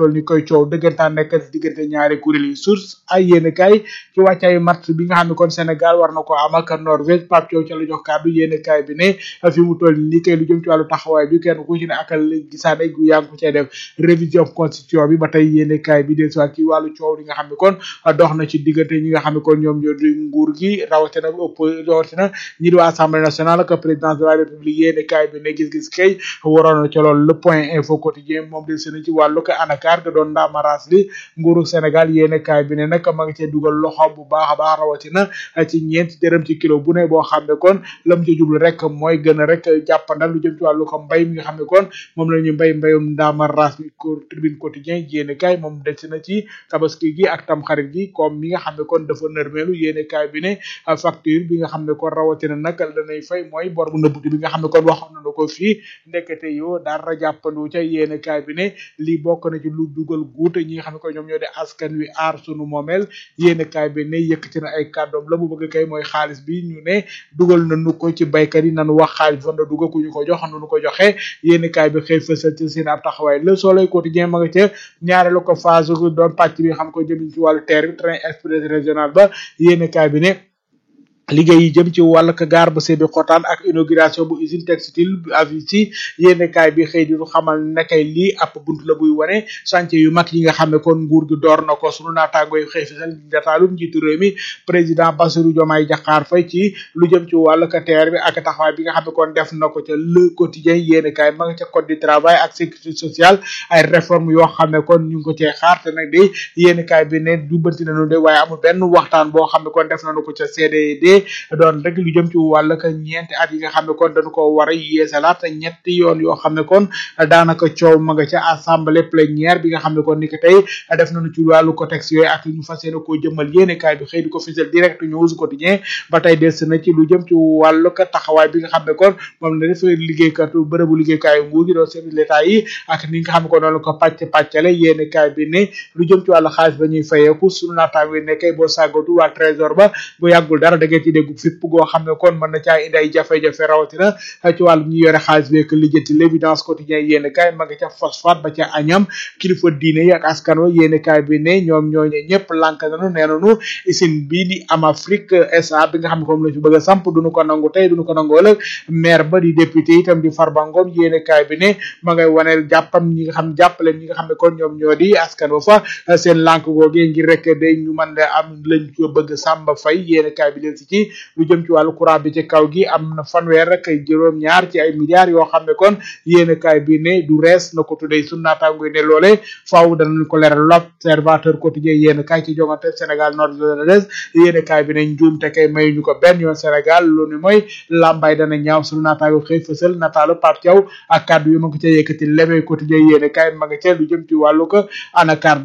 koy coow dëggantaan nekk diggante ñaari kuréel yi source ay yéen kaay ci wàccaayu match bi nga xam ne kon Sénégal war na ko am ak Norvège Pape Thiaw ca la jox kàddu yéen kaay bi ne fi mu toll nii kay lu jëm ci wàllu taxawaay bi kenn ku ci ne akal gisaane gu yaa ngi ko cay def révision constitution bi ba tey yéen kaay bi dellusiwaat ci wàllu coow li nga xam ne kon dox na ci diggante ñi nga xam ne kon ñoom ñoo di nguur gi rawatina ëpp rawatina ñi di waa assemblée nationale ak présidence de la république yéen kaay bi ne gis-gis kay waroon na ca loolu le point info quotidien moom del seen ci wàllu ko anakar ga doon ndaamaraas li nguuru Sénégal yéen kaay bi ne nag ma ngi cee dugal loxo bu baax a baax rawatina ci ñeenti dërëm ci kilo bu ne boo xam ne kon lam ci jublu rek mooy gën a rek jàppandal lu jëm ci wàllu ko mbay mi nga xam ne kon moom la ñu mbay mbayum ndaamaraas mi ko tribune quotidien yéen kaay moom del na ci tabaski gi ak tamxarit gi comme mi nga xam ne kon dafa nërmeelu yéen kaay bi ne facture bi nga xam ne kon rawatina nag danay fay mooy bor bu nëbbuti bi nga xam ne kon waxoon nañu ko fii ndekete yoo dara jàppandu ca yéen kaay bi ne lii bokk na ci lu dugal guute ñi nga xam ne kon ñoom ñoo di askan wi aar sunu moomeel yéen kaay bi ne yëkkati na ay kàddoom la mu bëgg kay mooy xaalis bi ñu ne dugal nañu ko ci baykat yi nañu wax xaalis fan la dugal ku ñu ko jox nu ko joxe yéen kaay bi xëy fësal ci seen ab taxawaay le soleil quotidien ma nga ca ñaareelu ko phase doon pàcc bi nga xam ko jëm ci wàllu terre bi train express régional ba yéen kaay bi ne liggéey yi jëm ci wàllu gaar ba sebi xotaan ak inauguration bu usine textile bu Avici yéene kaay bi xëy di ñu xamal ne kay lii ab bunt la buy wane chantier yu mag yi nga xam ne kon nguur gi door na ko sunu naataango yi xëy fisal dataalum njiitu réew mi président Bassirou Diomaye Diakhar Faye ci lu jëm ci wàllu terre bi ak taxawaay bi nga xam ne kon def na ko ca le quotidien yéene kaay ma nga ca code du travail ak sécurité sociale ay réforme yoo xam ne kon ñu ngi ko cee xaar te nag de yéene kaay bi ne jubbanti nañu de waaye amul benn waxtaan boo xam ne kon def nañu ko ca CDD doon rek lu jëm ci wàll ka ñeenti at yi nga xam ne kon dañu ko war a yeesalaat ñetti yoon yoo xam ne kon daanaka coow ma nga ca assemblée plénière bi nga xam ne kon ni ko tey def nañu ci wàllu contexte yooyu ak ñu fas yéene koo jëmmal yéene kaay bi xëy di ko fisal direct news quotidien ba tey des na ci lu jëm ci wàllu ka taxawaay bi nga xam ne kon moom la def liggéeykatu bërëbu liggéeykaayu nguur gi doon service l'état yi ak ni nga xam ne kon noonu ko pàcc pàccale yéene kaay bi ne lu jëm ci wàllu xaalis ba ñuy fayeeku sunu naataango yi nekkay boo sàggatu waa trésor ba bu yàggul dara da ngeen ci dégg fipp goo xam ne kon mën na caa indi ay jafe-jafe rawatina ci wàllu ñu yore xaalis bi ak lijjanti l'évidence quotidien yéen kaay ma nga ca phosphate ba ca añam kilifa diine yi ak askan wa yéen kaay bi ne ñoom ñooñu ñëpp lànk nañu nee nañu usine bii di am Afrique SA bi nga xam ne moom la fi bëgg a samp duñu ko nangu tey duñu ko nangu ëllëg maire ba di député itam di Farba Ngom yéen kaay bi ne ma ngay waneel jàppam ñi nga xam jàppale ñi nga xam ne kon ñoom ñoo di askan wa fa seen lànk googee ngir rek day ñu mën a am lañ ko bëgg Samba Faye yéen kaay bi leen si ci lu jëm ci wàllu courant bi ci kaw gi am na fanweer rek ay juróom ñaar ci ay milliards yoo xam ne kon yéen kaay bi ne du rees na ko tuddee sunu naataango yi ne loole faaw danañ ko leeral l'observateur quotidien yéen kaay ci jongante Sénégal nord de yéen kaay bi ne njuum te kay may ñu ko benn yoon Sénégal lu ni mooy lambay dana ñaaw sunu naataango xëy fësal nataalu Pape Thiaw ak kàddu yu ma ko ca yëkkati lebe quotidien yéen kaay ma nga ca lu jëm ci wàllu ko anakar